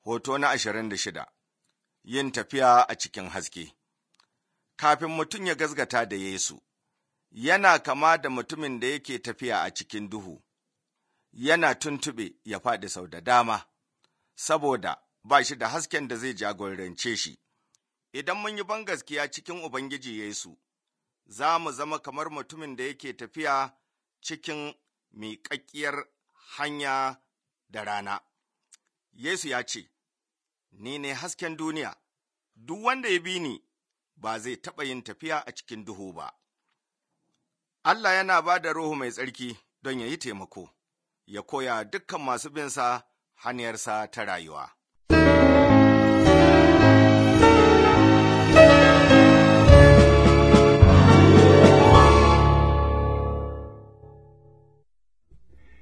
Hoto na ashirin da shida Yin tafiya a cikin haske Kafin mutum ya gazgata da Yesu, yana kama da mutumin da yake tafiya a cikin duhu, yana tuntuɓe ya faɗi sau da dama, saboda ba shi da hasken da zai jagorance shi. Idan mun yi bangaskiya cikin Ubangiji Yesu, za mu zama kamar mutumin da yake tafiya cikin miƙaƙƙiyar hanya da rana. Yesu ya ce, Ni ne hasken duniya, duk wanda ya bi ni ba zai taɓa yin tafiya a cikin duhu ba. Allah yana ba da Ruhu mai tsarki don ya yi taimako, ya koya dukkan masu binsa hanyarsa ta rayuwa.